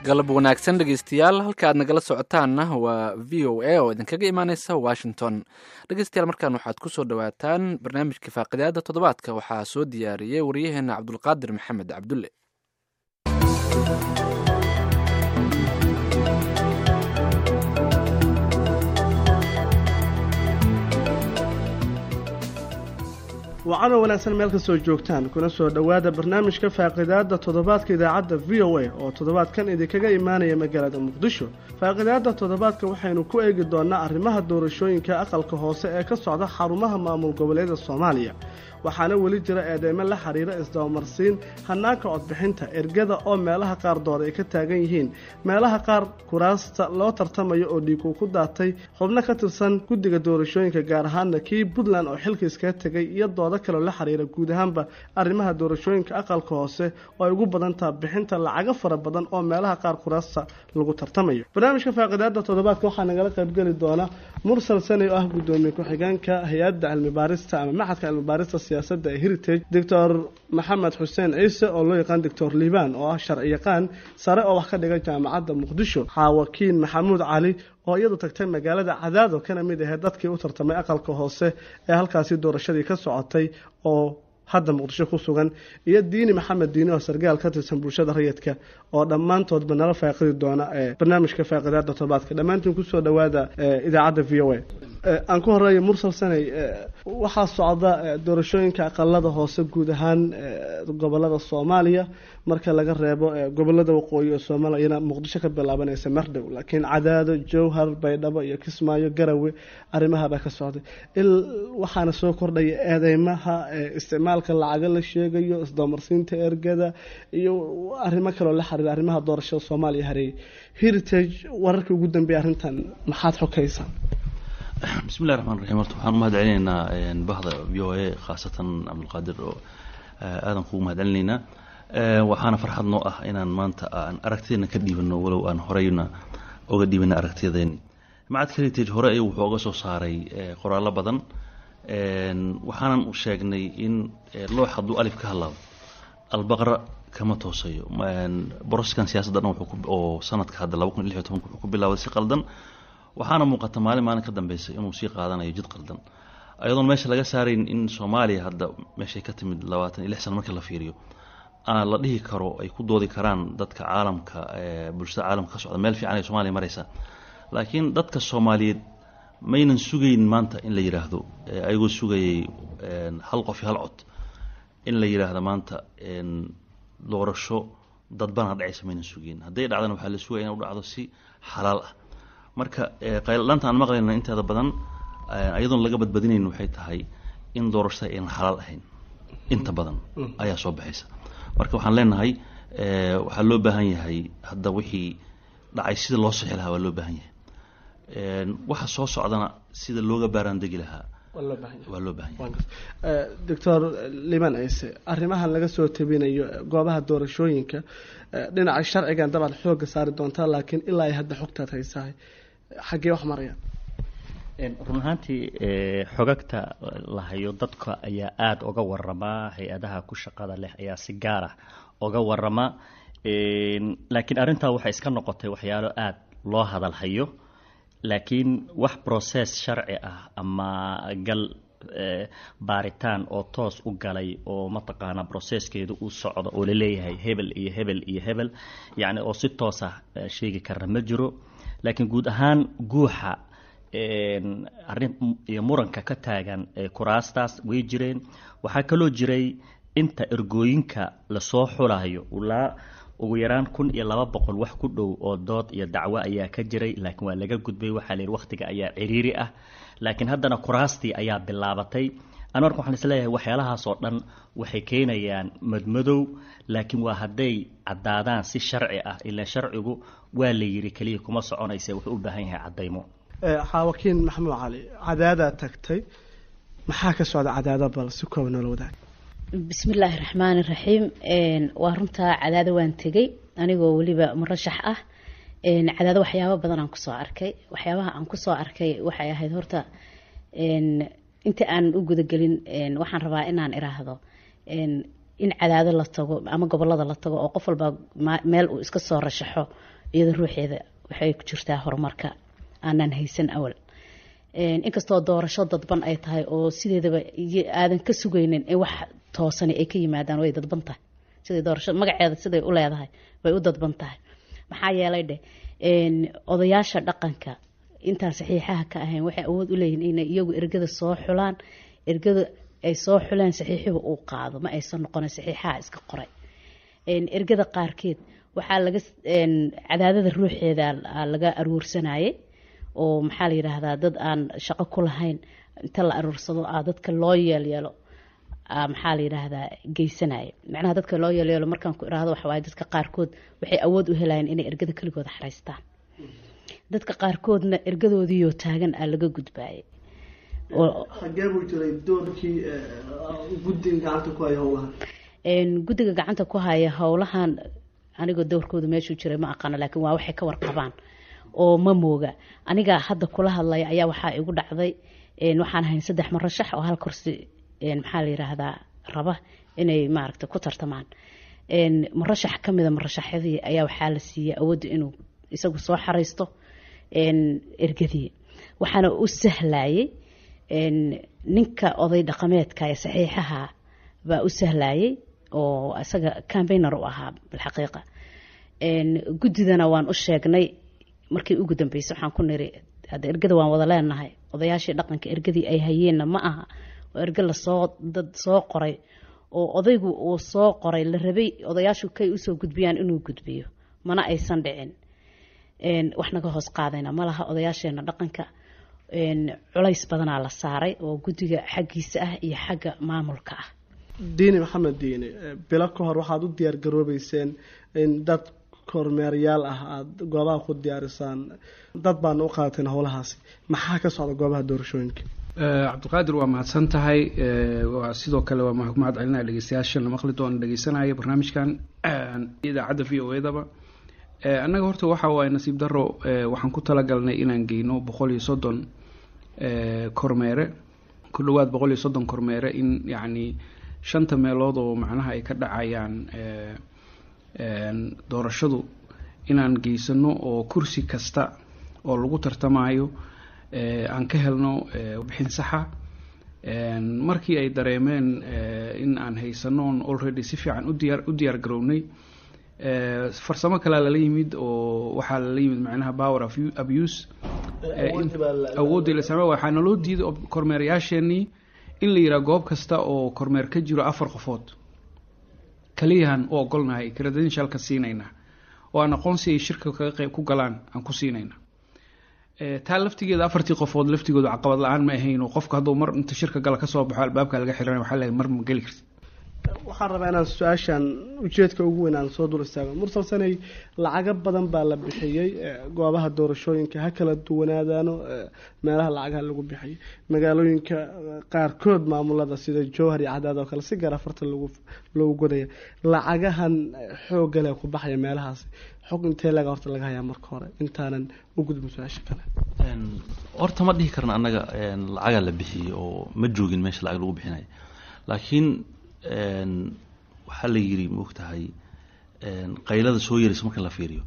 galab wanaagsan dhegeystayaal halka aad nagala socotaanna waa v o a oo idinkaga imaaneysa washington dhegeystayaal markaan waxaad ku soo dhowaataan barnaamijka faaqidaada toddobaadka waxaa soo diyaariyey waryaheena cabdulqaadir maxamed cabdulle wacano wanaagsan meel kastoo joogtaan kuna soo dhowaada barnaamijka faaqidaada toddobaadka idaacadda v o a oo toddobaadkan idinkaga imaanaya magaalada muqdisho faaqidaada toddobaadka waxaynu ku eegi doonaa arrimaha doorashooyinka aqalka hoose ee ka socda xarumaha maamul goboleeda soomaaliya waxaana weli jira eedeymo la xiriira isdabamarsiin hanaanka codbixinta ergada oo meelaha qaar dood ay ka taagan yihiin meelaha qaar kuraasta loo tartamayo oo dhiigu ku daatay xubno ka tirsan guddiga doorashooyinka gaar ahaana kii puntland oo xilka iskaga tegay iyo doodo kaleo la xiriira guud ahaanba arrimaha doorashooyinka aqalka hoose oo ay ugu badantaha bixinta lacago fara badan oo meelaha qaar kuraasta lagu tartamayo barnaamijka faaqidaada toddobaadka waxaa nagala qaybgeli doona mursal sanay oo ah guddoomiye ku-xigeenka hay-adda cilmibaarista ama maxadka cilmibaarista siyaasadda ee heritage doctor maxamed xuseen ciise oo loo yaqaan doctor liibaan oo ah sharci yaqaan sare oo wax ka dhiga jaamacadda muqdisho xaawakiin maxamuud cali oo iyadu tagtay magaalada cadaado kana mid ahayd dadkii u tartamay aqalka hoose ee halkaasi doorashadii ka socotay oo hadda muqdisho ku sugan iyo diini maxamed diini oo sargaal ka tirsan bulshada rayidka oo dhammaantoodba nala faaqidi doona ee barnaamijka faaqidaada toddobaadka dhammaantiin kusoo dhowaada idaacadda v o a aan ku horeeya mursal sanay waxaa socda doorashooyinka aqalada hoose guud ahaan gobolada soomaaliya marka laga reebo gobolada waqooyi ee soomaaliyana muqdisho ka bilaabanaysa mardhow laakiin cadaado jowhar baydhabo iyo kismaayo garawe arrimahabaa ka socday waxaana soo kordhaya eedeymaha isticmaalka lacaga la sheegayo isdamarsiinta ergada iyo arrimo kaloo la xiriira arrimaha doorashada soomaaliya hareeyay heritage wararkii ugu dambeeya arrintan maxaad xokaysaa bismillahi raxmaan raxiim horta waxaan u mahad celinaynaa bahda v o a khaasatan cabdulqaadir oo aadan kugu mahad celinaynaa waxaana farxad noo ah inaan maanta aan aragtideena ka dhiibano walow aan horeyna oga dhiibana aragtiyadeeni macadka heritage hore ayuu wuxuu oga soo saaray qoraallo badan waxaanan sheegnay in loox hadduu alif ka hadlaado albaqra kama toosayo boroskan siyaasadda dhan oo sanadka hadda laba kun iyo lix iyo tobanka wuxuu ku bilaabay si qaldan waxaana muuqata maalin maalin ka dambeysa inuu sii qaadanayo jid qaldan ayadoon meesha laga saarayn in soomaaliya hadda meeshay ka timid labaatan iyo lix sano markii la fiiriyo la dhihi karo ay ku doodi karaan dadka caalamka bulshada caalamka ka socda meel fiican ay soomaliya mareysa laakiin dadka soomaaliyeed maynan sugayn maanta in la yidhaahdo ayagoo sugayay hal qof iyo hal cod in la yidhaahdo maanta doorasho dadbana dhacaysa maynan sugayn hadday dhacdana waxaa la sugaya in u dhacdo si xalaal ah marka qayldhanta aan maqlayna inteeda badan ayadoon laga badbadinayn waxay tahay in doorashada aynan xalaal ahayn inta badan ayaa soo baxaysa marka waxaan leenahay waxaa loo baahan yahay hadda wixii dhacay sida loo sixi lahaa waa loo baahan yahay waxa soo socdana sida looga baaraandegi lahaa waa loo baahan yahay doctor liban ciise arrimahan laga soo tabinayo goobaha doorashooyinka dhinaca sharcigan dabaad xooga saari doontaa laakiin ilaa ay hadda xogtaad haysahay xaggee wax marayaan run ahaantii xogagta la hayo dadka ayaa aada uga waramaa hay-adaha ku shaqada leh ayaa si gaar ah uga warama laakiin arrintaa waxay iska noqotay waxyaalo aada loo hadal hayo laakiin wax process sharci ah ama gal baaritaan oo toos u galay oo mataqaanaa processkeedu uu socdo oo laleeyahay hebel iyo hebel iyo hebel yacni oo si toos ah sheegi kara ma jiro laakiin guud ahaan guuxa arrin iyo muranka ka taagan kuraastaas way jireen waxaa kaloo jiray inta ergooyinka lasoo xulayo ilaa ugu yaraan kun iyo laba boqol wax ku dhow oo dood iyo dacwo ayaa ka jiray laakiin waa laga gudbay waxaa layidhi wakhtiga ayaa ciriiri ah laakiin haddana kuraastii ayaa bilaabatay ana marka waxaan isleeyahay waxyaalahaas oo dhan waxay keenayaan madmadow laakiin waa hadday caddaadaan si sharci ah ilaa sharcigu waa la yidhi keliya kuma soconaysa wuxuu u baahan yahay caddaymo xaawakiin maxamuud cali cadaadaa tagtay maxaa ka socda cadaada bal si kooba noola wadaag bismillaahi raxmaani raxiim waa runtaa cadaado waan tegey anigoo weliba murashax ah cadaado waxyaabo badan aan kusoo arkay waxyaabaha aan kusoo arkay waxay ahayd horta inta aan u gudagelin waxaan rabaa inaan iraahdo in cadaado la tago ama gobolada la tago oo qof walba meel uu iska soo rashaxo iyada ruuxeeda waxay ku jirtaa horumarka aanan haysan awal inkastoo doorasho dadban ay tahay oo sideedaba aadan ka sugaynin in wax toosani ay ka yimaadaan way dadban tahay siday doorasho magaceeda siday u leedahay way u dadban tahay maxaa yeelay dheh odayaasha dhaqanka intaan saxiixaha ka ahayn waxay awood u leeyihin inay iyagu ergada soo xulaan ergada ay soo xuleen saxiixiba uu qaado ma aysan noqonin saxiixaha iska qoray ergada qaarkeed waxaa laga cadaadada ruuxeeda laga aruursanayay oo maxaa la yidhaahdaa dad aan shaqo ku lahayn inta la aruursado ah dadka loo yeelyeelo maxaa la yidhaahdaa geysanaya macnaha dadka loo yeelyeelo markaan ku iraahdo waxa waaye dadka qaarkood waxay awood u helayeen inay ergada keligooda xaraystaan dadka qaarkoodna ergadoodiiyoo taagan aa laga gudbaayay xagee buu jiray doorkii guddiga gacanta ku haya howlahan guddiga gacanta ku haya howlahan anigoo dowrkooda meeshuu jiray ma aqaano laakiin waa waxay ka warqabaan oo ma mooga aniga hadda kula hadlaya ayaa waxaa igu dhacday waxaan ahayn saddex marashax oo hal kursi maxaa la yiraahdaa raba inay maaragta ku tartamaan marashax ka mida marashaxyadii ayaa waxaa la siiyey awoodda inuu isagu soo xaraysto ergadii waxaana u sahlayay ninka oday dhaqameedka ee saxiixaha baa u sahlayay oo isaga cambainer u ahaa bilxaqiiqa guddidana waan u sheegnay markii ugu dambeysay waxaan ku niri hadda ergada waan wada leenahay odayaashii dhaqanka ergadii ay hayeenna ma aha oo erge lasoo dad soo qoray oo odaygu uu soo qoray la rabay odayaashu kay usoo gudbiyaan inuu gudbiyo mana aysan dhicin wax naga hoos qaadayna malaha odayaasheena dhaqanka culays badanaa la saaray oo guddiga xaggiisa ah iyo xagga maamulka ah diini maxamed diini bilo ka hor waxaad u diyaar garoobeyseen in dad kormeeryaal ah aada goobaha ku diyaarisaan dad baana u qaadateen howlahaasi maxaa ka socda goobaha doorashooyinka cabdiqaadir waa mahadsan tahay waa sidoo kale waa mahad celinaya dhegeystayaashan la maqli doona dhegeysanaya barnaamijkan idaacadda v o edaba annaga horta waxa waaye nasiib daro waxaan ku talagalnay inaan geyno boqol iyo soddon kormeere ku dhawaad boqol iyo soddon kormeere in yacni shanta meelood oo macnaha ay ka dhacayaan doorashadu inaan geysano oo kursi kasta oo lagu tartamayo aan ka helno bixin saxa markii ay dareemeen in aan haysanoon already si fiican udiyaar u diyaar garownay farsamo kalea lala yimid oo waxaa lala yimid macnaha power abuse awooddii la isticmaal waxaa naloo diiday kormeerayaasheenii in la yidhaha goob kasta oo kormeer ka jiro afar qofood kaliyahan u ogolnahay credentialka siinayna oo aan aqoonsi ay shirka kaga qayb ku galaan aan ku siinayna taa laftigeeda afartii qofood laftigooda caqabad la-aan ma ahayn oo qofka hadduu mar inta shirka gala kasoo baxo albaabka laga xiranay waxaa leeyahay mar ma geli karti waxaan rabaa inaan su-aashan ujeedka ugu weyn aan soo dul istaago mursal sanay lacago badan baa la bixiyey goobaha doorashooyinka ha kala duwanaadaano meelaha lacagaha lagu bixiyay magaalooyinka qaarkood maamulada sida jowhar iyo cadaad oo kale si gaar afarta lagu loogu godaya lacagahan xoogga leh ku baxaya meelahaasi xog intee laga horta laga hayaa marka hore intaanan u gudbin su-aasha kale horta ma dhihi karna annaga lacagaa la bixiyey oo ma joogin meesha lacag lagu bixinayo laakiin waxaa la yiri maogtahay qaylada soo yaraysa marka la fiiriyo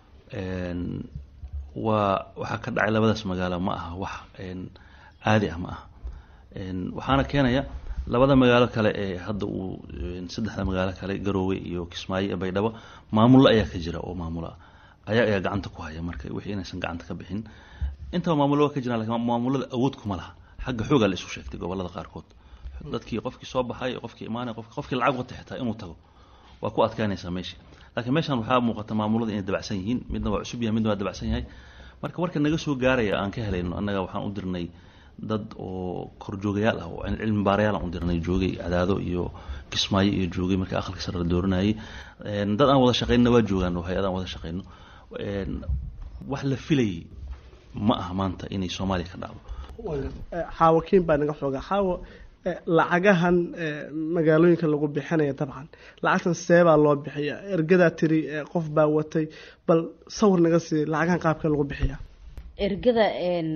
waa waxaa ka dhacay labadaas magaalo ma aha wax caadi ah ma aha waxaana keenaya labada magaalo kale ee hadda uu saddexda magaalo kale garoowe iyo kismaayo iyo baydhabo maamulo ayaa ka jira oo maamula ayaa ayaa gacanta ku haya marka wixii inaysan gacanta ka bixin intaba maamulo waa ka jiraan lakin maamulada awood kuma laha xagga xoogaa la isu sheegtay gobolada qaarkood dadkii qofkii soo baxay qofkii imaanay qofkii lacag wata xitaa inuu tago waa ku adkaanaysaa meesha laakiin meeshan waxaa muuqata maamulada inay dabacsan yihiin midna waa cusub yahay midna waa dabacsan yahay marka warka naga soo gaaraya aan ka helayno annaga waxaan u dirnay dad oo korjoogayaal ah oo cilmi baarayaal aan u dirnay joogay cadaado iyo kismaayo iyo joogay markii aqalka sare la dooranayay dad aan wada shaqaynna waa joogaan oo hay-ad aan wada shaqayno wax la filayay ma aha maanta inay soomaaliya ka dhacdo xaawo kiin baa naga xooga xaawo lacagahan magaalooyinka lagu bixinaya dabcan lacagtan seebaa loo bixiya ergadaa tiri qof baa watay bal sawir naga sii lacagahan qaabka lagu bixiya ergada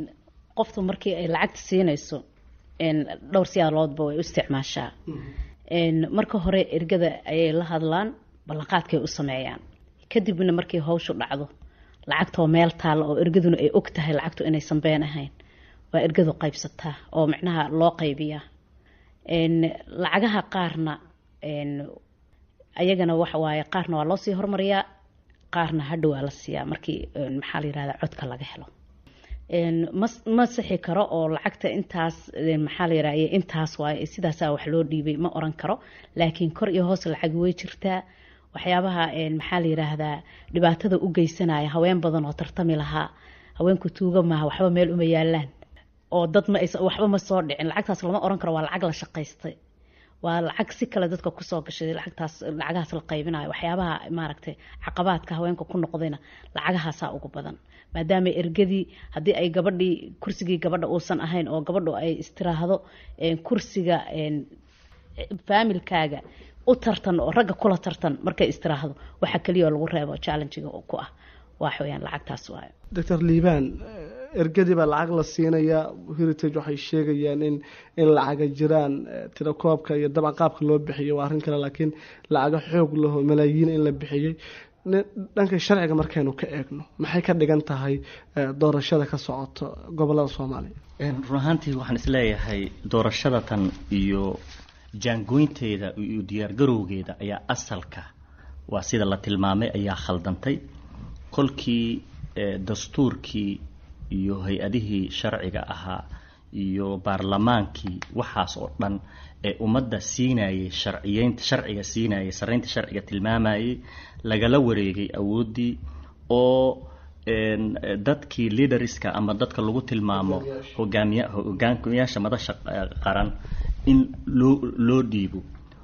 qoftu markii ay lacagta siinayso dhowr siyaaloodba way u isticmaashaa marka hore ergada ayay la hadlaan ballanqaadkay u sameeyaan kadibna markii hawshu dhacdo lacagtoo meel taalla oo ergaduna ay og tahay lacagtu inaysan been ahayn waa ergadu qaybsataa oo micnaha loo qaybiyaa lacagaha qaarna ayagana waxa waaye qaarna waa loosii hormariyaa qaarna hadhow waa la siiyaa markii maxaa la yirahdaa codka laga helo ma ma sixi karo oo lacagta intaas maxaa la yirahda intaas waaye sidaasaa wax loo dhiibay ma oran karo laakiin kor iyo hoos lacag way jirtaa waxyaabaha maxaa la yiraahdaa dhibaatada u geysanaya haween badan oo tartami lahaa haweenku tuuga maaha waxba meel uma yaalaan oo dad ma waxba ma soo dhicin lacagtaas lama oran karo waa lacag la shaqaystay waa lacag si kale dadka kusoo gashay lacagtaas lacagahaas la qaybinayo waxyaabaha maaragtay caqabaadka haweenka ku noqdayna lacagahaasaa ugu badan maadaama ergadii haddii ay gabadhii kursigii gabadha uusan ahayn oo gabadhu ay istiraahdo kursiga faamilkaaga u tartan oo ragga kula tartan markay istiraahdo waxa keliya oo lagu reebo challengiga ku ah waxa weyaan lacagtaas waayo doctor liibaan ergadii baa lacag la siinayaa heritage waxay sheegayaan in in lacaga jiraan tirakoobka iyo dabcan qaabka loo bixiyo waa arrin kale laakiin lacaga xoog laho malaayiin in la bixiyey dhanka sharciga markaynu ka eegno maxay ka dhigan tahay doorashada ka socoto gobolada soomaaliya run ahaantii waxaan isleeyahay doorashada tan iyo jaangoynteeda iyo diyaargarowgeeda ayaa asalka waa sida la tilmaamay ayaa khaldantay kolkii dastuurkii iyo hay-adihii sharciga ahaa iyo baarlamaankii waxaas oo dhan ee ummadda siinayay sharciyeynta sharciga siinayay saraynta sharciga tilmaamayay lagala wareegay awooddii oo dadkii leaderska ama dadka lagu tilmaamo hogaamiya hogaamiyaasha madasha qaran in loo loo dhiibo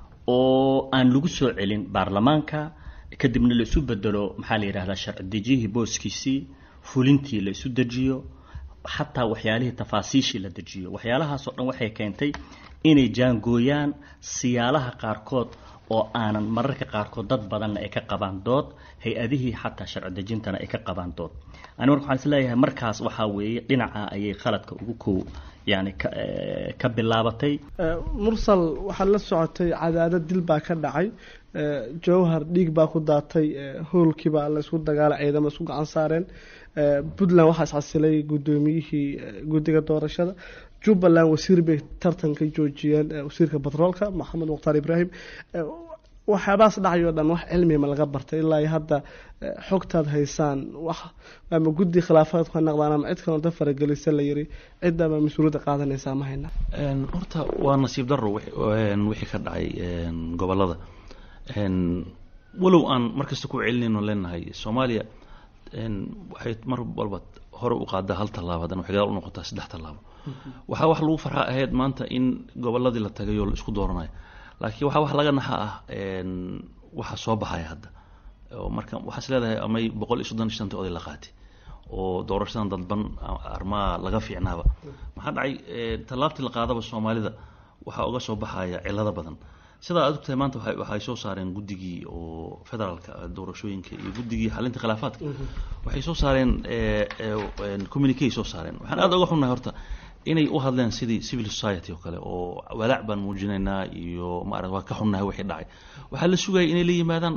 oo aan lagu soo celin baarlamaanka kadibna la isu bedelo maxaa la yidhahdaa sharci dejiyihii booskiisii fulintii la isu dejiyo xataa waxyaalihii tafaasiishii la dejiyo waxyaalahaasoo dhan waxay keentay inay jaangooyaan siyaalaha qaarkood oo aanan mararka qaarkood dad badanna ay ka qabaan dood hay-adihii xataa sharci dejintana ay ka qabaan dood ani marka waxaan isleeyahay markaas waxaa weeye dhinaca ayay khaladka ugu kow yani ka bilaabatay mursal waxaad la socotay cadaadad dil baa ka dhacay jowhar dhiig baa ku daatay hoolkiibaa la isku dagaalay ciidamo isku gacan saareen puntland waxaa iscasilay guddoomiyihii guddiga doorashada jubbaland wasiir bay tartan ka joojiyeen wasiirka batroolka maxamed mukhtaar ibraahim waxyaabahaas dhacayoo dhan wax cilmiga ma laga bartay ilaa iyo hadda xogtaad haysaan wax ama guddi khilaafaad ka naqdaan ama cid kalonta faragelisa la yiri ciddaba mas-uuliyadda qaadanaysaa ma hayna horta waa nasiib daro wixii ka dhacay gobolada walow aan markasta ku celinayno leenahay soomaaliya waxay mar walba hore u qaadaa hal tallaabo haddana waxay gadaal u noqotaa saddex tallaabo waxaa wax lagu farxa ahayd maanta in goboladii la tagay oo la isku dooranayo laakiin waxaa wax laga naxa ah waxa soo baxaya hadda oo marka waxaa is leedahay amay boqol iyo soddon iyo shanta oday la qaatay oo doorashadan dadban armaa laga fiicnaaba maxaa dhacay tallaabtii la qaadaba soomaalida waxaa uga soo baxaya cilado badan sidaa aad ogtahay maanta waxay soo saareen guddigii oo federaalka doorashooyinka iyo guddigii xalinta khilaafaadka waxay soo saareen communique soo saareen waxaan aad uga xunnahay horta inay u hadleen sidii civil society oo kale oo walaac baan muujinaynaa iyo maarata waa ka xunnahay wixii dhacay waxaa la sugayay inay la yimaadaan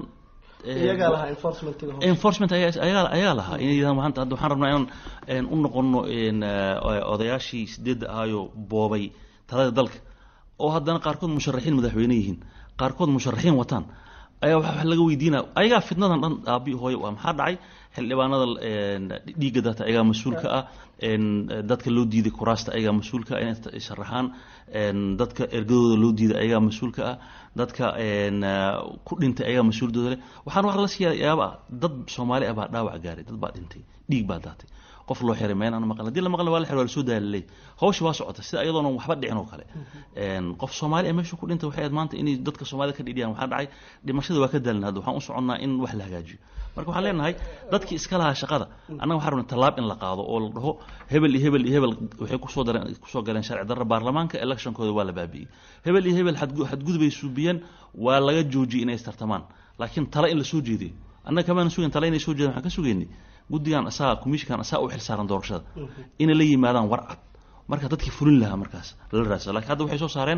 enforcement ayagaa lahaa inay yidhahdaan maanta hadda waxaan rabnaa inaan u noqono odayaashii sideedda ahaayo boobay talada dalka oo haddana qaarkood musharaxiin madaxweyne yihiin qaarkood musharaxiin wataan ayaa wax laga weydiinaya ayagaa fitnadan dhan aabi hooye waa maxaa dhacay xildhibaanada dhiigga data ayagaa mas-uulka ah dadka loo diiday kuraasta ayagaa mas-uulka ah inay sharaxaan dadka ergadooda loo diiday ayagaa mas-uulka ah dadka ku dhintay ayagaa mas-uuldooda leh waxaan wax la siiya yaaba dad soomaali ah baa dhaawac gaaray dad baa dhintay dhiig baa daatay qof loo xiray meen aan maqal hadii la maqal waa la xiray waa la soo daalalay hawsha waa socota sida iyadoona waxba dhicin oo kale qof soomaali ah meesha ku dhintay waxay ahayd maanta inay dadka soomaalida ka dhidhiyaan waxaa dhacay dhimashada waa ka daalin hadda waxaan u soconnaa in wax la hagaajiyo marka waxaan leenahay dadkii iska lahaa shaqada annaga waxaan rabnay tallaab in la qaado oo la dhaho hebel iyo hebel iyo hebel waxay kusoo dareen kusoo galeen sharci darra baarlamaanka electionkooda waa la baabi'iyey hebel iyo hebel xadgudubay suubiyeen waa laga joojiyey inay istartamaan laakiin tale in la soo jeediyo annaga kamaana sugayn tale inay soo jeedaan waxaan ka sugaynay guddigan asaga commissionkan asaga u xilsaaran doorashada inay la yimaadaan war cad marka dadkii fulin lahaa markaas lala raadsado lakiin hadda waxay soo saareen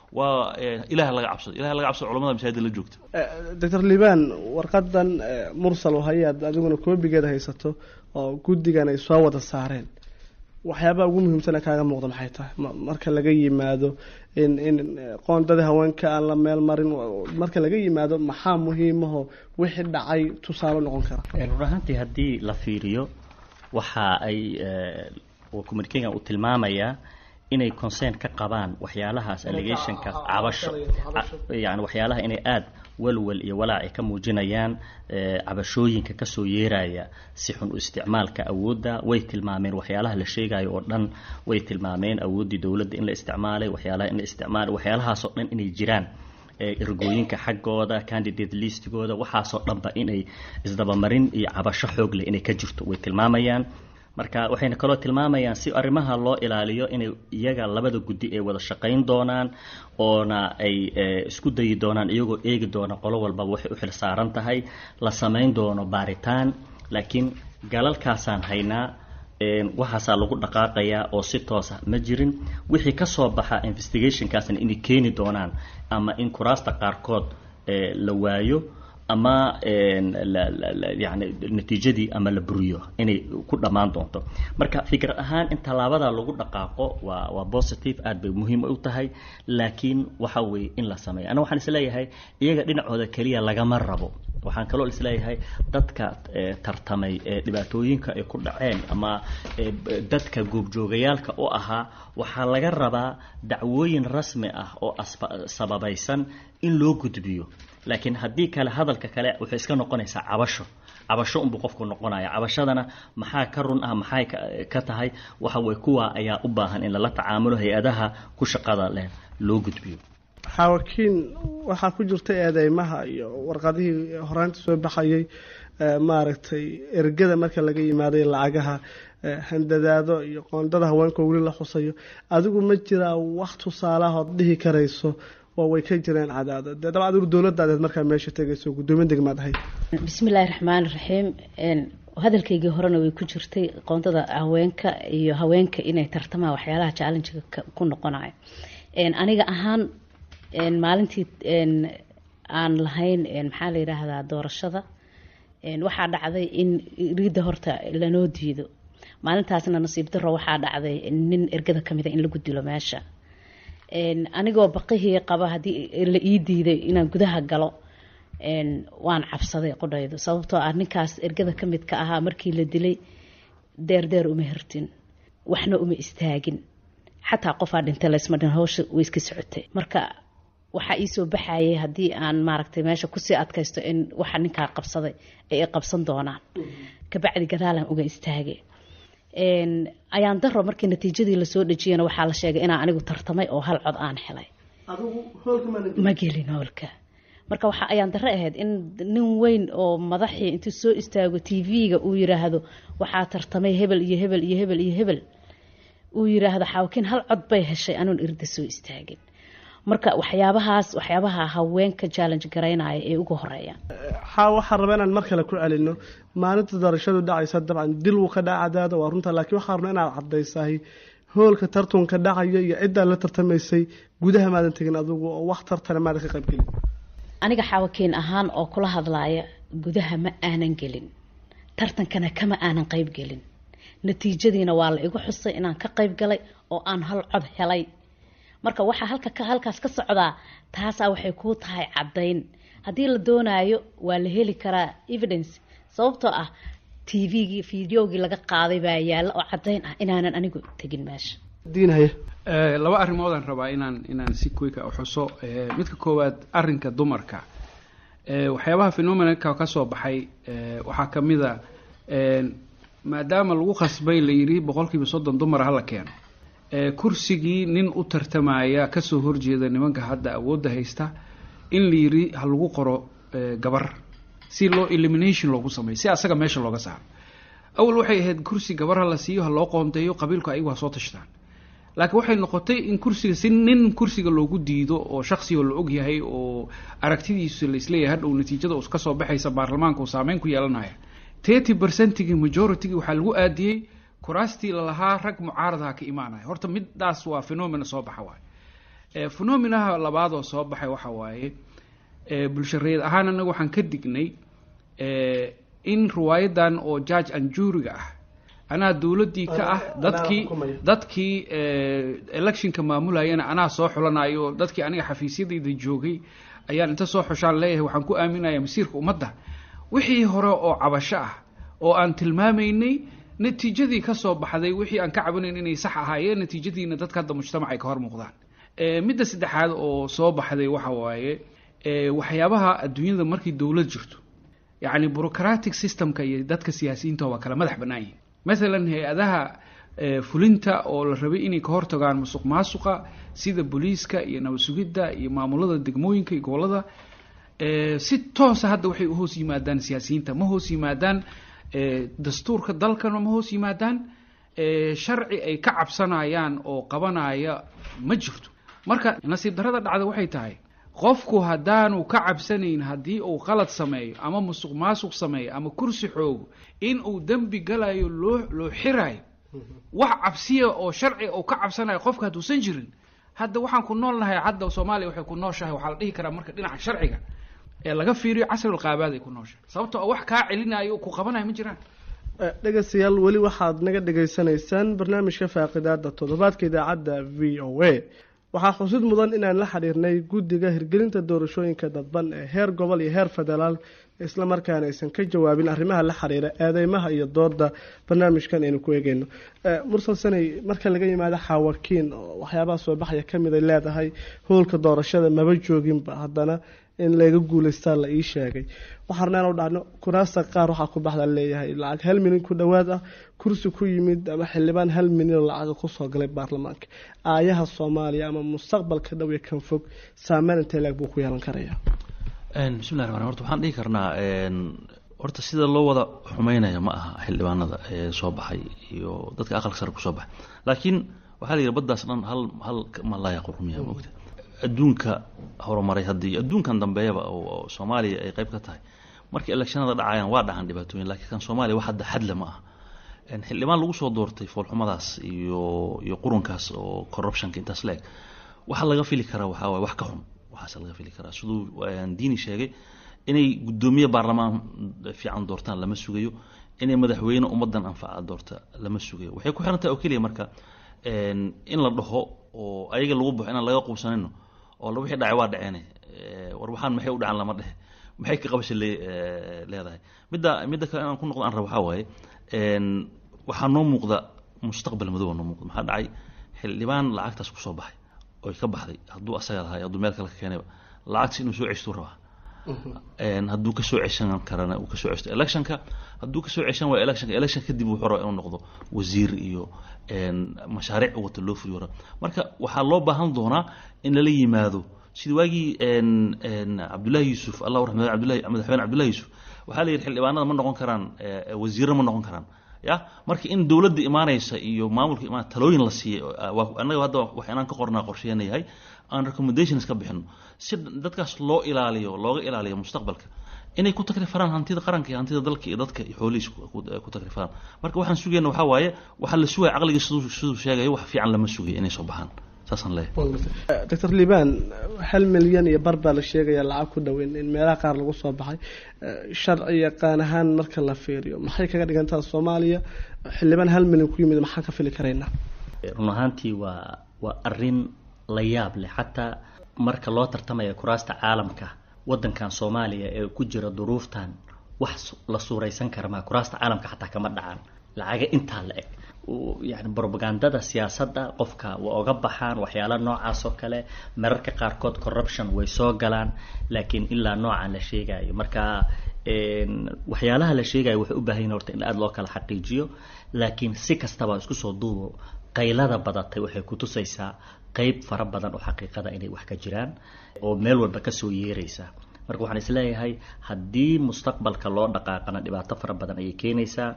waa ilaah laga cabsado ilaah laga cabsado culamada masaajida la joogta doctor liban warqadan mursal oo hayaad adiguna koobigeeda haysato oo guddigan ay soo wada saareen waxyaabaha ugu muhiimsana kaaga muuqda maxay tahay marka laga yimaado in in qoondadii haweenka aan la meel marin marka laga yimaado maxaa muhiimaho wixii dhacay tusaale noqon kara run ahaantii haddii la fiiriyo waxa ay communicaga uu tilmaamayaa inay concern ka qabaan waxyaalahaas allegationka cabasho yani waxyaalaha inay aada walwal iyo walaac ay ka muujinayaan cabashooyinka kasoo yeeraya si xun u isticmaalka awoodda way tilmaameen waxyaalaha la sheegayo oo dhan way tilmaameen awooddii dowladda in la isticmaalay waxyaalaha in la isticmaalay waxyaalahaasoo dhan inay jiraan ergooyinka xaggooda candidate listigooda waxaasoo dhanba inay isdabamarin iyo cabasho xoog leh inay ka jirto way tilmaamayaan marka waxayna kaloo tilmaamayaan si arrimaha loo ilaaliyo inay iyaga labada guddi ay wada shaqayn doonaan oona ay isku dayi doonaan iyagoo eegi doona qolo walbaba waxay u xil saaran tahay la samayn doono baaritaan laakiin galalkaasaan haynaa waxaasaa lagu dhaqaaqayaa oo si toosa ma jirin wixii kasoo baxa investigationkaasna inay keeni doonaan ama in kuraasta qaarkood la waayo ama yani natiijadii ama la buriyo inay ku dhammaan doonto marka fikrad ahaan in tallaabada lagu dhaqaaqo waa waa positive aad bay muhiim u tahay laakiin waxa weeye in la sameeyo ana waxaan isleeyahay iyaga dhinacooda keliya lagama rabo waxaan kaloo isleeyahay dadka tartamay ee dhibaatooyinka ay ku dhaceen ama dadka goobjoogayaalka u ahaa waxaa laga rabaa dacwooyin rasmi ah oo sababaysan in loo gudbiyo laakiin haddii kale hadalka kale waxay iska noqonaysaa cabasho cabasho unbuu qofku noqonaya cabashadana maxaa ka run ah maxay ka tahay waxa weye kuwa ayaa u baahan in lala tacaamulo hay-adaha ku shaqada leh loo gudbiyo xaawakiin waxaa ku jirta eedeymaha iyo warqadihii horaanta soo baxayay maaragtay ergada marka laga yimaaday lacagaha handadaado iyo qoondada haweenka weli la xusayo adigu ma jiraa wax tusaalahood dhihi karayso oo way ka jireen cadaado dee dabcan adigu dowladaadeed markaa meesha tegayso guddoomiye degmaad ahayd bismillaahi raxmaani raxiim hadalkaygii horena way ku jirtay qoondada haweenka iyo haweenka inay tartamaan waxyaalaha challengiga ku noqonayo aniga ahaan maalintii aan lahayn maxaa la yidhaahdaa doorashada waxaa dhacday in riidda horta lanoo diido maalintaasna nasiib daro waxaa dhacday nin ergada kamida in lagu dilo meesha anigoo baqihii qaba haddii la ii diiday inaan gudaha galo waan cabsaday qodhaydu sababtoo ah ninkaas ergada ka midka ahaa markii la dilay deerdeer uma hirtin waxna uma istaagin xataa qofaa dhintay laysma dhin hawsha way iska socotay marka waxaa iisoo baxayay haddii aan maaragtay meesha kusii adkaysto in waxa ninkaa qabsaday ay i qabsan doonaan kabacdi gadaalan uga istaagay ayaan daro markii natiijadii lasoo dhejiyana waxaa la sheegay inaan anigu tartamay oo hal cod aan helay ma gelin hoolka marka waxa ayaan daro ahayd in nin weyn oo madaxii intuu soo istaago t v-ga uu yiraahdo waxaa tartamay hebel iyo hebel iyo hebel iyo hebel uu yiraahdo xaawakiin hal cod bay heshay anuun irda soo istaagin marka waxyaabahaas waxyaabaha haweenka challenge garaynaya ee ugu horeeyaan xaa waxaan rabaa inaan mar kale ku celino maalinta doorashadu dhacaysa dabcan dil wuu ka dhaca cadaada waa runta laakiin waxaan rabnaa inaad cadaysahay hoolka tartunka dhacayo iyo ciddaa la tartamaysay gudaha maadan tegin adigu oo wax tartana maadan ka qaybgelin aniga xaawakiin ahaan oo kula hadlaaya gudaha ma aanan gelin tartankana kama aanan qayb gelin natiijadiina waa la igu xusay inaan ka qayb galay oo aan hal cod helay marka waxaa halka halkaas ka socdaa taasaa waxay kuu tahay caddayn haddii la doonaayo waa la heli karaa evidence sababtoo ah t v-gii videogii laga qaaday baa yaalla oo caddayn ah inaanan anigu tegin meesha diinhaya laba arrimoodaan rabaa inaan inaan si quick u xuso midka koowaad arrinka dumarka waxyaabaha phenomenalka ka soo baxay waxaa ka mid a maadaama lagu khasbay la yidhi boqolkiiba soddon dumar hala keeno kursigii nin u tartamaya kasoo horjeeda nimanka hadda awoodda haysta in la yidhi ha lagu qoro gabar si loo elimination loogu sameeyo si asaga meesha looga saaro awal waxay ahayd kursi gabar ha la siiyo ha loo qoonteeyo qabiilku ayagu ha soo tashtaan laakiin waxay noqotay in kursiga si nin kursiga loogu diido oo shaksioo la og yahay oo aragtidiisu laisleeyahay hadhow natiijada us kasoo baxaysa baarlamaanka uu saameyn ku yeelanaya thirty percentigii majoritygi waxaa lagu aadiyey kuraastii lalahaa rag mucaaradaha ka imaanaya horta midaas waa phenomena soo baxa waay phenomenaha labaad oo soo baxay waxa waaye bulshareed ahaan anaga waxaan ka dignay in riwaayadan oo judge and juuriga ah anaa dowladdii ka ah dadkii dadkii electionka maamulayana anaa soo xulanayo dadkii aniga xafiisyadayda joogay ayaan inta soo xushaan leeyahay waxaan ku aaminaya masiirka ummadda wixii hore oo cabasho ah oo aan tilmaamaynay natiijadii ka soo baxday wixii aan ka cabanayn inay sax ahaayeen natiijadiina dadka hadda mujtamac ay ka hor muuqdaan midda saddexaad oo soo baxday waxa waaye waxyaabaha adduunyada markii dowlad jirto yacni bureaucratic systemka iyo dadka siyaasiyiinta waa kala madax bannaan yihin mathalan hay-adaha fulinta oo la rabay inay ka hortagaan musuq maasuqa sida booliiska iyo nabad sugidda iyo maamulada degmooyinka iyo gobolada si toosa hadda waxay uhoos yimaadaan siyaasiyiinta ma hoos yimaadaan dastuurka dalkana ma hoos yimaadaan sharci ay ka cabsanayaan oo qabanaya ma jirto marka nasiib darrada dhacda waxay tahay qofku haddaanu ka cabsanayn haddii uu qalad sameeyo ama musuq maasuq sameeyo ama kursi xoogo in uu dembi galayo loo loo xiraayo wax cabsiya oo sharciga uu ka cabsanayo qofka hadduusan jirin hadda waxaan ku nool nahay hadda soomaaliya waxay ku nooshahay waxaa la dhihi karaa marka dhinaca sharciga ee laga fiiriyo casrul qaabaad ay ku nooshahay sababto oo wax kaa celinayo ku qabanayo ma jiraan dhegeystayaal weli waxaad naga dhegaysanaysaan barnaamijka faaqidaada toddobaadka idaacadda v o a waxaa xusid mudan inaan la xiriirnay guddiga hirgelinta doorashooyinka dadban ee heer gobol iyo heer federaal islamarkaana aysan ka jawaabin arrimaha la xiriira eedeymaha iyo dooda barnaamijkan aynu ku eegeyno mursal sanay marka laga yimaado xaawakiin oo waxyaabaha soo baxaya kamid ay leedahay howlka doorashada maba jooginba haddana in laga guuleystaa la ii sheegay waxaarnaan u dhacno kuraasta qaar waxaa ku baxda leeyahay lacag hal milyan ku dhowaad ah kursi ku yimid ama xildhibaan hal milyan oo lacaga kusoo galay baarlamaanka aayaha soomaaliya ama mustaqbalka dhow iyo kan fog saameyn intee leeg buu ku yeelan karayaa bismillahi raxmaan horta waxaan dhihi karnaa horta sida loo wada xumeynaya ma aha xildhibaanada ee soo baxay iyo dadka aqalka sare kusoo baxay laakiin waxaa la yidhi baddaas dhan hal hal malaya qurumiya moogta adduunka horumaray haddii adduunkan dambeeyaba oo soomaaliya ay qayb ka tahay markii electionada dhacayaan waa dhacan dhibaatooyin laakiin kan soomaaliya wax hadda xadle ma aha xildhibaan lagu soo doortay foolxumadaas iyo iyo qurunkaas oo corruptionka intaas la eg waxaa laga fili karaa waxaa waye wax ka xun waxaas laga fili karaa siduu diini sheegay inay guddoomiye baarlamaan fiican doortaan lama sugayo inay madaxweyne ummadan anfaca doorta lama sugayo waxay ku xiran tahay oo keliya marka in la dhaho oo ayaga lagu baxo inaan laga quubsanayno oo wixii dhacay waa dhaceene war waxaan maxay u dhacan lama dhehe maxay ka qabasha leedahay midda midda kale inaan ku noqdo aan rabo waxaa waaye waxaa noo muuqda mustaqbal madow noo muuqda maxaa dhacay xildhibaan lacagtaas kusoo baxay oy ka baxday hadduu asaga lahay hadduu meel kale ka keenayba lacagtas inuu soo ceshtuu rabaa hadduu kasoo ceshan karana uu kasoo cesto electionka hadduu kasoo ceshan waayo electionka election kadib wuxuu rabaa inuu noqdo wasiir iyo mashaariic wata loo fuliyo raba marka waxaa loo baahan doonaa in lala yimaado sida waagii cabdullahi yuusuf allah raxmad abdullahi madaxweyne cabdullahi yuusuf waxaa la yidhi xildhibaanada ma noqon karaan wasiirro ma noqon karaan ya marka in dowladda imaanaysa iyo maamulka imaan talooyin la siiyey annaga hadda wax inaan ka qornaa qorsheena yahay aan recommendations ka bixino si dadkaas loo ilaaliyo looga ilaaliyo mustaqbalka inay ku takrifaan hantida qaranka iyo hantida dalka iyo dadka iyo xoolihiis ku takrifaan marka waxaan sugayna waxaa waaye waxaa la sugaya caqliga siduu siduu sheegayo wax fiican lama sugayo inay soo baxaan saasaan leeyahay doctor liban hal milyan iyo bar baa la sheegaya lacag ku dhoweyn in meelaha qaar lagu soo baxay sharci yaqaan ahaan marka la fiiriyo maxay kaga dhigantaa soomaaliya xildhibaan hal milyan ku yimid maxaan ka fili karaynaa run ahaantii waa waa arin la yaab leh xataa marka loo tartamaya kuraasta caalamka wadankan soomaaliya ee ku jira duruuftan wax la suuraysan kara maa kuraasta caalamka xataa kama dhacaan lacaga intaa la eg yani brobagandada siyaasadda qofka waa oga baxaan waxyaala noocaas oo kale mararka qaarkood corruption way soo galaan laakiin ilaa noocan la sheegayo marka waxyaalaha la sheegayo waxay u baahan yihin horta in aada loo kala xaqiijiyo laakiin si kastaba isku soo duubo qaylada badatay waxay kutusaysaa qeyb fara badan oo xaqiiqada inay wax ka jiraan oo meel walba kasoo yeeraysa marka waxaan isleeyahay haddii mustaqbalka loo dhaqaaqana dhibaato fara badan ayay keenaysaa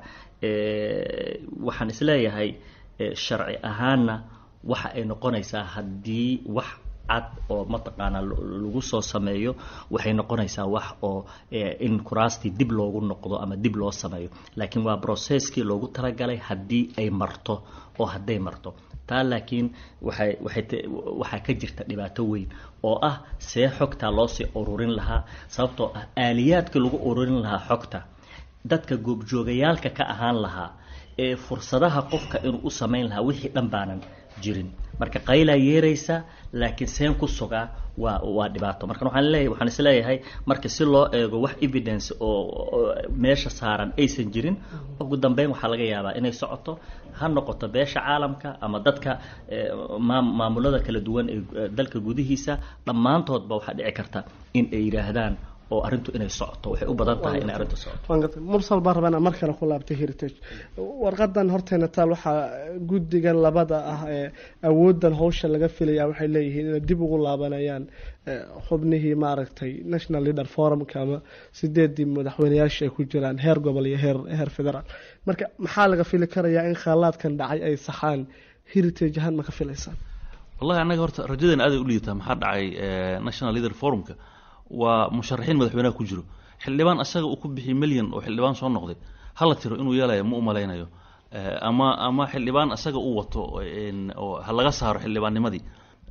waxaan isleeyahay sharci ahaanna waxa ay noqonaysaa haddii wax cad oo mataqaanaa lagu soo sameeyo waxay noqonaysaa wax oo in kuraastii dib loogu noqdo ama dib loo sameeyo laakiin waa brocesskii loogu talagalay haddii ay marto oo hadday marto taa laakiin waxay waxay waxaa ka jirta dhibaato weyn oo ah see xogtaa loosii ururin lahaa sababtoo ah aaliyaadkii lagu ururin lahaa xogta dadka goobjoogayaalka ka ahaan lahaa ee fursadaha qofka inuu u samayn lahaa wixii dhan baanan jirin marka qaylaa yeeraysa laakiin seen ku sugaa waa waa dhibaato marka waxaan leeyahay waxaan is leeyahay marka si loo eego wax evidence oo meesha saaran aysan jirin ugu dambeyn waxaa laga yaabaa inay socoto ha noqoto beesha caalamka ama dadka maamulada kala duwan ee dalka gudihiisa dhammaantoodba waxaa dhici karta in ay yidhaahdaan oo arrintu inay socoto waxay u badan tahay inay arrintu socoto mursal baan rabaa inaan mar kale ku laabtay heritage warqadan horteena taal waxaa guddigan labada ah ee awoodan hawsha laga filaya waxay leeyihiin inay dib ugu laabanayaan xubnihii maaragtay national leader forumka ama sideedii madaxweyneyaasha ay ku jiraan heer gobol iyo heer heer federaal marka maxaa laga fili karayaa in khaalaadkan dhacay ay saxaan heritage ahaan ma ka filaysaan wallahi annaga horta rajadeena aaday u liidataa maxaa dhacay national leader forumka waa musharaxiin madaxweynaha ku jiro xildhibaan asaga uu ku bixiyay milyan oo xildhibaan soo noqday hala tiro inuu yeelayo ma u malaynayo ama ama xildhibaan asaga uu wato oo ha laga saaro xildhibaannimadii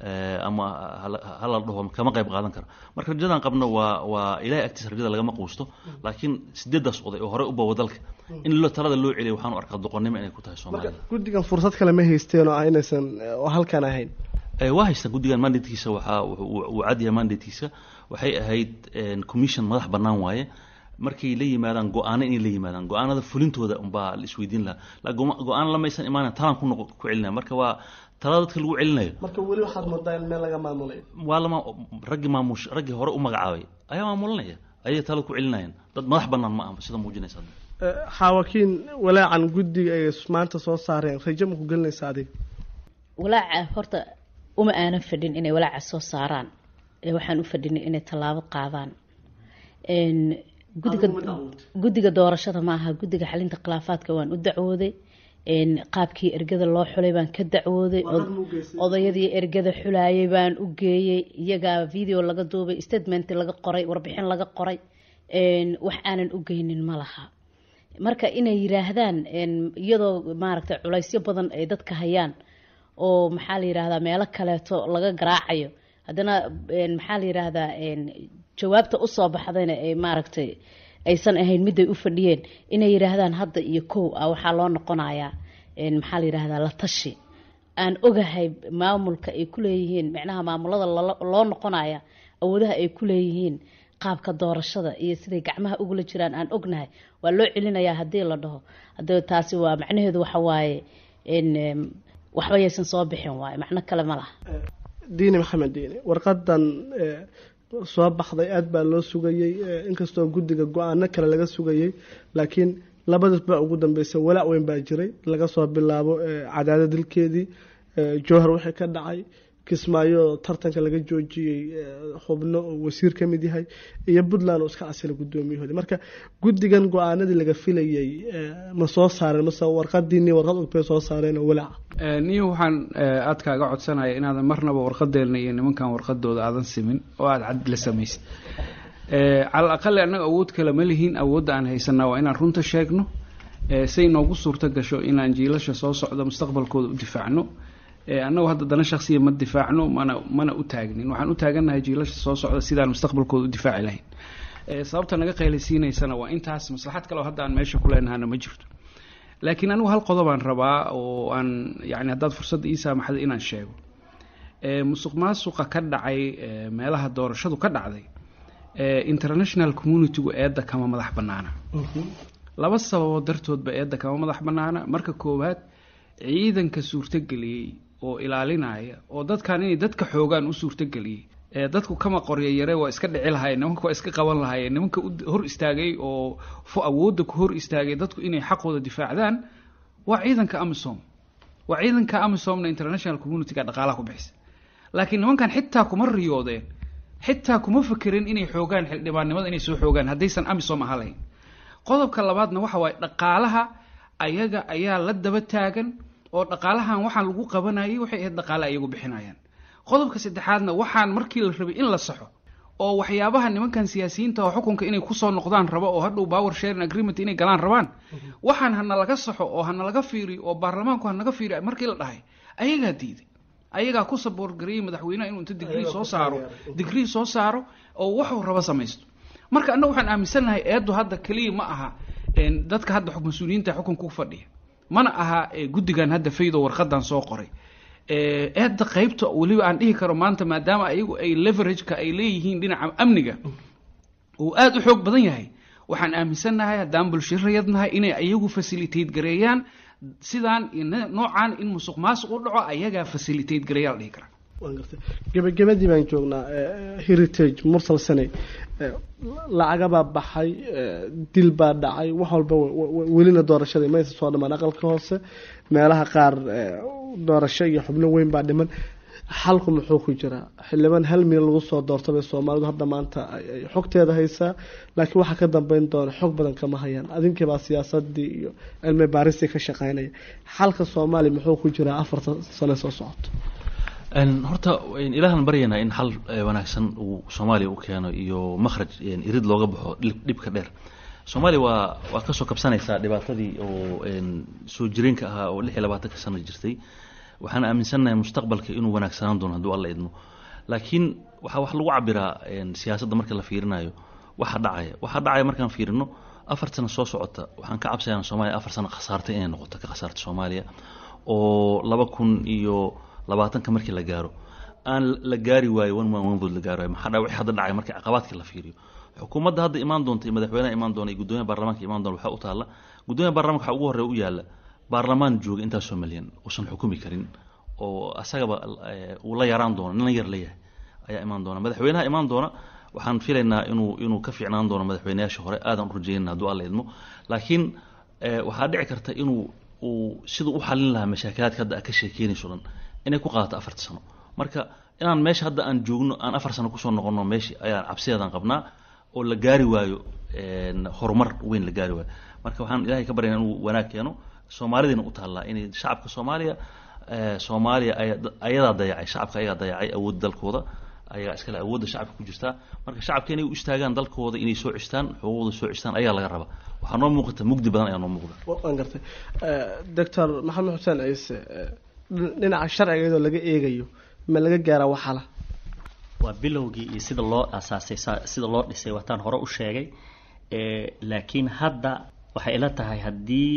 ama hala dhaho kama qayb qaadan karo marka rajadan qabno waa waa ilahay agtiisa rajada lagama quusto laakiin sideedaas oday oo horey u bawa dalka in lo talada loo celiyo waxaan u arkaa doqonnimo inay ku tahay soomaalida guddigan fursad kale ma haysteen oo ah inaysan oo halkan ahayn waa haystaan guddigan mandatekiisa waxaa uu cadyahay mandatekiisa waxay ahayd commission madax bannaan waaye markay la yimaadaan go-aano inay la yimaadaan go-aanada fulintooda unbaa la isweydiin lahaa go-aan lamaysan imaanan talaan ku noq ku celinaya marka waa talada dadka lagu celinayo marka weli waxaad moodaa in meel laga maamulay waa lama raggii maamush raggii hore u magacaabay ayaa maamulinaya ayay talada ku celinayaan dad madax bannaan ma aha sida muujinaysa xaawakiin walaacan guddiga ay maanta soo saareen rajo ma ku gelinaysa adiga walaaca horta uma aanan fadhin inay walaaca soo saaraan ee waxaan u fadhinay inay tallaabo qaadaan gudiga guddiga doorashada ma aha guddiga xalinta khilaafaadka waan u dacwooday qaabkii ergada loo xulay baan ka dacwooday odayadii ergada xulayay baan u geeyey iyagaa video laga duubay statement laga qoray warbixin laga qoray wax aanan u geynin ma laha marka inay yiraahdaan iyadoo maaragtay culaysyo badan ay dadka hayaan oo maxaa la yiraahdaa meelo kaleeto laga garaacayo haddana maxaa la yiraahdaa jawaabta usoo baxdayna ay maaragtay aysan ahayn miday u fadhiyeen inay yiraahdaan hadda iyo kow ah waxaa loo noqonayaa maxaa la yiraahdaa la tashi aan ogahay maamulka ay ku leeyihiin micnaha maamulada loo noqonaya awoodaha ay ku leeyihiin qaabka doorashada iyo siday gacmaha ugula jiraan aan ognahay waa loo celinayaa haddii la dhaho hada taasi waa macnaheedu waxa waaye waxba yaysan soo bixin waaye macno kale ma laha diini maxamed diini warqadan soo baxday aada baa loo sugayey inkastoo guddiga go-aano kale laga sugayey laakiin labadis baa ugu dambeysay walaac weyn baa jiray laga soo bilaabo cadaada dilkeedii jowhar wixii ka dhacay kismaayo tartanka laga joojiyey xubno oo wasiir ka mid yahay iyo puntland oo iska casila guddoomiyahoodi marka guddigan go-aanadii laga filayey ma soo saareen mase warqadiini warqad ogbay soo saareen oo walaaca niyo waxaan aad kaaga codsanaya inaadan marnaba warqadeelna iyo nimankan warqadooda aadan simin oo aada cad la samaysid cala aqali annaga awood kale ma lihiin awoodda aan haysanaa waa inaan runta sheegno say noogu suurto gasho inaan jiilasha soo socda mustaqbalkooda u difaacno annagu hadda dana shaksiya ma difaacno mana mana u taagnin waxaan u taagannahay jiilasha soo socda sidaan mustaqbalkooda u difaaci lahayn sababta naga qaylaysiinaysana waa intaas maslaxad kale oo hadda aan meesha ku leenahana ma jirto laakiin anigu hal qodobaan rabaa oo aan yani haddaad fursadda ii saamaxda inaan sheego musuq maasuqa ka dhacay meelaha doorashadu ka dhacday international communitygu eedda kama madax bannaana laba sababood dartoodba eedda kama madax bannaana marka koowaad ciidanka suurtogeliyey oo ilaalinaya oo dadkan inay dadka xoogaan u suurtogeliyey dadku kama qorya yare waa iska dhici lahayen nimanka waa iska qaban lahayen nimanka hor istaagay oo awoodda ku hor istaagay dadku inay xaqooda difaacdaan waa ciidanka amisom waa ciidanka amisomna international communityga dhaqaalaha ku bixisa laakiin nimankan xitaa kuma riyoodeen xitaa kuma fekerin inay xoogaan xildhibaannimada inay soo xoogaan haddaysan amisom aha lahayn qodobka labaadna waxa waaye dhaqaalaha ayaga ayaa la daba taagan oo dhaqaalahan waxaan lagu qabanayay waxay ahayd dhaqaale ayagu bixinayaan qodobka saddexaadna waxaan markii la rabay in la saxo oo waxyaabaha nimankan siyaasiyiinta oo xukunka inay kusoo noqdaan rabo oo hadhow power sharing agreement inay galaan rabaan waxaan hana laga saxo oo hana laga fiiriyo oo baarlamaanku hanaga fiiriyo markii la dhahay ayagaa diiday ayagaa ku saboor gareeyay madaxweynaha inuu inta digrii soo saaro digrii soo saaro oo waxuu rabo samaysto marka annaga waxaan aaminsannahay eeddu hadda keliya ma aha dadka hadda mas-uuliyiinta xukunka ku fadhiya mana aha guddigan hadda faydo warqadan soo qoray eedda qaybta weliba aan dhihi karo maanta maadaama ayagu ay leverageka ay leeyihiin dhinaca amniga uu aada u xoog badan yahay waxaan aaminsannahay haddaan bulshirayadnahay inay ayagu facilitate gareeyaan sidaan noocaan in musuq maasuq u dhaco ayagaa facilitate gareeyaa la dhihi karaa gebagabadii baan joognaa heritage mursal saney lacagabaa baxay dil baa dhacay wax walba welina doorashadii maysa soo dhamaan aqalka hoose meelaha qaar doorasho iyo xubno weyn baa dhiman xalku muxuu ku jiraa xildhibaan hal milyan lagu soo doortabay soomaalidu hadda maanta ay xogteeda haysaa laakiin waxaa ka dambeyn doona xog badan kama hayaan adinkiibaa siyaasadii iyo cilmi baaristii ka shaqeynaya xalka soomaaliya muxuu ku jiraa afartan sane soo socoto horta ilaahan baryaynaa in xal wanaagsan uu soomaaliya u keeno iyo makhraj irid looga baxo dhibka dheer soomaaliya waa waa kasoo kabsanaysaa dhibaatadii oo soo jireenka ahaa oo lix iyo labaatanka sano jirtay waxaan aaminsannahay mustaqbalka inuu wanaagsanaan doono hadduu alla idmo laakiin waxaa wax lagu cabiraa siyaasadda marka la fiirinayo waxa dhacaya waxa dhacaya markaan fiirino afar sano soo socota waxaan ka cabsayaa soomaaliya afar sano khasaartay inay noqoto ka khasaarta soomaaliya oo laba kun iyo labaatanka markii la gaaro aan la gaari waayo one man one vote la gaari waayo maxaa dhaa wixii hadda dhacay markii caqabaadkii la fiiriyo xukuumadda hadda imaan doonta iyo madaxweynaha imaan doona iyo guddoomiyaha baarlamaanka imaan doona waxaa u taalla guddoomiyaha baarlamanka waxaa ugu horreeya u yaalla baarlamaan jooga intaasoo milyan uusan xukumi karin oo asagaba uu la yaraan doono nin yar leeyahay ayaa imaan doona madaxweynaha imaan doona waxaan filaynaa inuu inuu ka fiicnaan doono madaxweynayaasha hore aadan u rajeynana hadduu alla idmo laakiin waxaa dhici karta inuu uu siduu u xalin lahaa mashaakilaadka hadda a ka sheekeynayso dhan inay ku qaadato afarta sano marka inaan meesha hadda aan joogno aan afar sano kusoo noqono meeshii ayaan cabsideedan qabnaa oo la gaari waayo horumar weyn la gaari waayo marka waxaan ilahay ka baryana inuu wanaag keeno soomaalidiina u taallaa inay shacabka soomaaliya soomaaliya ayadaa dayacay shacabka ayagaa dayacay awoodda dalkooda ayagaa iskale awoodda shacabka ku jirtaa marka shacabka inay u istaagaan dalkooda inay soo cistaan xuquuqda soo cistaan ayaa laga rabaa waxaa noo muuqata mugdi badan ayaa noo muuqda waan gartay doctor maxamed xuseen ciise dhinaca sharciga iyadoo laga eegayo ma laga gaaraa waxala waa bilowgii iyo sida loo asaasay sida loo dhisay waataan hore u sheegay laakiin hadda waxay ila tahay haddii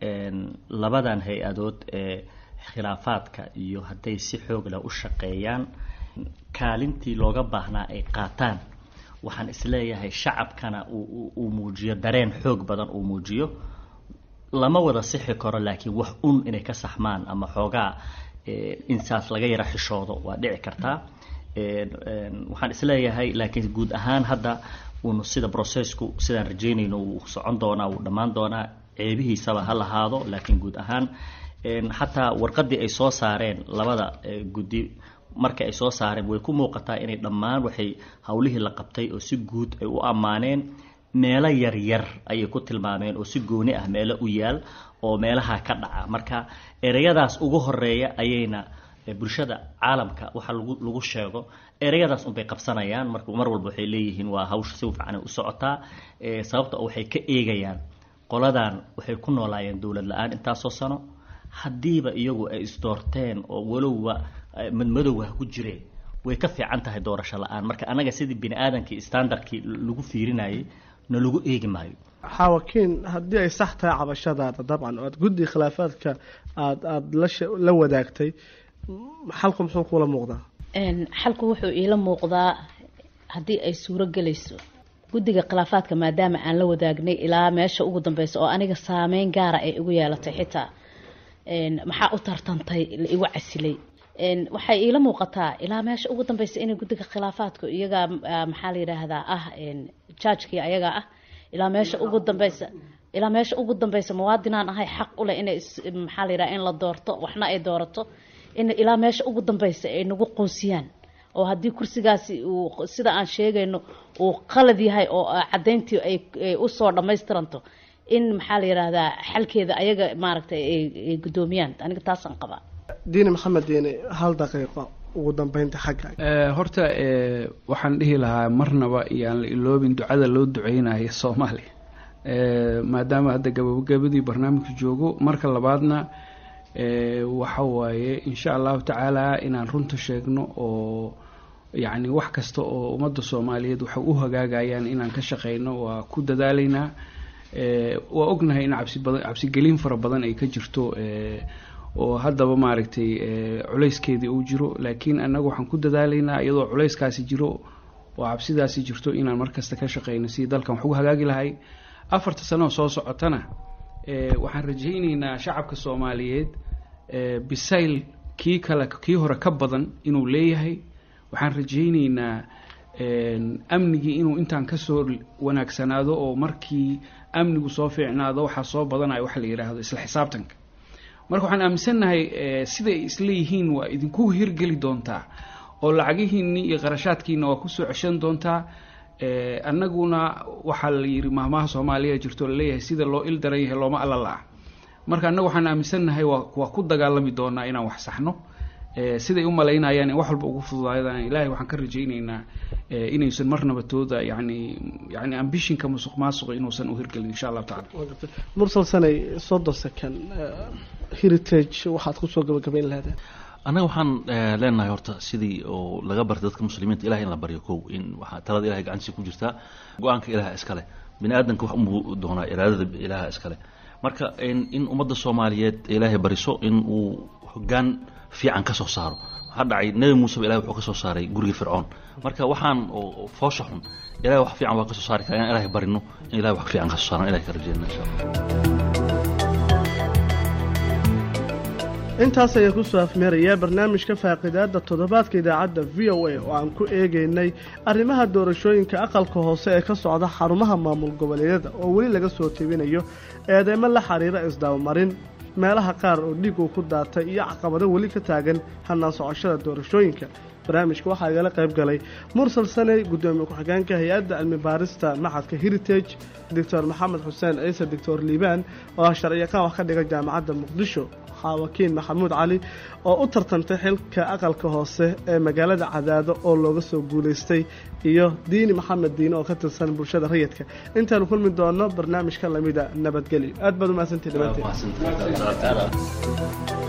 labadan hay-adood ee khilaafaadka iyo hadday si xoog leh u shaqeeyaan kaalintii looga baahnaa ay qaataan waxaan isleeyahay shacabkana uu muujiyo dareen xoog badan uu muujiyo lama wada sixi karo laakiin wax un inay ka saxmaan ama xoogaa insaas laga yara xishoodo waa dhici kartaa waxaan isleeyahay laakiin guud ahaan hadda uun sida processku sidaan rajeynayno uu socon doonaa wuu dhammaan doonaa ceebihiisaba ha lahaado laakiin guud ahaan xataa warqadii ay soo saareen labada guddi marka ay soo saareen way ku muuqataa inay dhammaan waxay howlihii la qabtay oo si guud ay u ammaaneen meelo yaryar ayay ku tilmaameen oo si gooni ah meelo u yaal oo meelaha ka dhaca marka ereyadaas ugu horeeya ayayna bulshada caalamka waxa lagu lagu sheego ereyadaas unbay qabsanayaan mar mar walba waxay leeyihiin waa hawsha si fiican u socotaa sababta waxay ka eegayaan qoladan waxay ku noolaayeen dowlad la-aan intaasoo sano haddiiba iyagu ay isdoorteen oo walowba madmadowha ku jireen way ka fiican tahay doorasho la-aan marka anaga sidii bini aadamkii standardkii lagu fiirinayay na lagu eegi maayo xaawakiin haddii ay sax tahay cabashadaada dabcan oo aad guddi khilaafaadka aad aada la la wadaagtay xalku muxuu kula muuqdaa xalku wuxuu iila muuqdaa haddii ay suuro gelayso guddiga khilaafaadka maadaama aan la wadaagnay ilaa meesha ugu dambeysa oo aniga saameyn gaara ay igu yeelatay xitaa maxaa u tartantay la igu casilay waxay iila muuqataa ilaa meesha ugu dambeysa inay guddiga khilaafaadku iyagaa maxaa la yidhaahdaa ah jaajkii ayagaa ah ilaa meesha ugu dambeysa ilaa meesha ugu dambeysa muwaadinaan ahay xaq u leh inay maxaa la yidhaha in la doorto waxna ay doorato in ilaa meesha ugu dambeysa ay nagu qoonsiyaan oo haddii kursigaasi uu sida aan sheegayno uu qalad yahay oo caddayntii ay usoo dhammaystiranto in maxaa la yidhaahdaa xalkeeda ayaga maaragtay ay guddoomiyaan aniga taasaan qabaa diini maxamed diini hal daqiiqo ugu dambeynta xagga horta waxaan dhihi lahaa marnaba iyaan la iloobin ducada loo duceynayo soomaaliya maadaama hadda gabagabadii barnaamijka joogo marka labaadna waxa waaye insha allahu tacaala inaan runta sheegno oo yacni wax kasta oo ummadda soomaaliyeed waxay u hagaagayaan inaan ka shaqeyno waa ku dadaalaynaa waa ognahay in cabsi badan cabsigelin fara badan ay ka jirto oo haddaba maaragtay culayskeedii uu jiro laakiin annaga waxaan ku dadaalaynaa iyadoo culayskaasi jiro oo cabsidaasi jirto inaan markasta ka shaqeyno sidii dalkan wax ugu hagaagi lahay afarta sanoo soo socotana waxaan rajayneynaa shacabka soomaaliyeed bisayl kii kale kii hore ka badan inuu leeyahay waxaan rajayneynaa amnigii inuu intaan kasoo wanaagsanaado oo markii amnigu soo fiicnaado waxaa soo badanayo waxa la yidhaahdo isla xisaabtanka marka waxaan aaminsannahay siday isleeyihiin waa idinku hirgeli doontaa oo lacagihiinni iyo qarashaadkiina waa kusoo ceshan doontaa annaguna waxaa la yidhi mahmaha soomaaliya jirto laleeyahay sida loo il daran yahay looma alla la-a marka annagu waxaan aaminsannahay waa waa ku dagaalami doonaa inaan wax saxno siday u malaynayaan in wax walba ugu fududaadaan ilaahay waxaan ka rajayneynaa inaysan marnaba tooda yani yani ambishinka musuq maasuqa inuusan u hirgelin insha allahu tacala mursal sanay soddon second heritage waxaad kusoo gabagabayn lahaydeen annaga waxaan leenahay horta sidii oo laga bartay dadka muslimiinta ilahay in la baryo kow in waxaa talada ilahay gacantiisa ku jirtaa go-aanka ilaha iskale bini aadanka wax unbuu doonaa iraadada ilaha iskale marka in ummadda soomaaliyeed ilaahay bariso in uu hogaan fiican ka soo saaro waxaa dhacay nebi muuseba ilahay wuxuu ka soo saaray gurigii fircoon marka waxaan oo foosha xun ilahay wax fiican waa ka soo saari kara inaan ilahay barino in ilahay wax fiican ka soo saaran ilahay ka rajeyna insha allah intaas ayaan kusoo afmeerayaa barnaamijka faaqidaada toddobaadka idaacadda v o a oo aan ku eegaynay arrimaha doorashooyinka aqalka hoose ee ka socda xarumaha maamul goboleedyada oo weli laga soo tebinayo eedeymo la xiriira isdabamarin meelaha qaar oo dhiig uu ku daatay iyo caqabado weli ka taagan hannaan socoshada doorashooyinka barnaamijka waxaa igala qayb galay mursal saney guddoomiye ku-xigeenka hay-adda cilmi baarista maxadka heritage doctor maxamed xuseen ciise doctor liibaan oo ah sharciyaqaan wax ka dhiga jaamacadda muqdisho xaawakiin maxamuud cali oo u tartantay xilka aqalka hoose ee magaalada cadaado oo looga soo guulaystay iyo diini maxamed diine oo ka tirsan bulshada rayidka intaanu kulmi doono barnaamij ka lamida nabadgelyo aad baad umahadsantihi dhammaanteen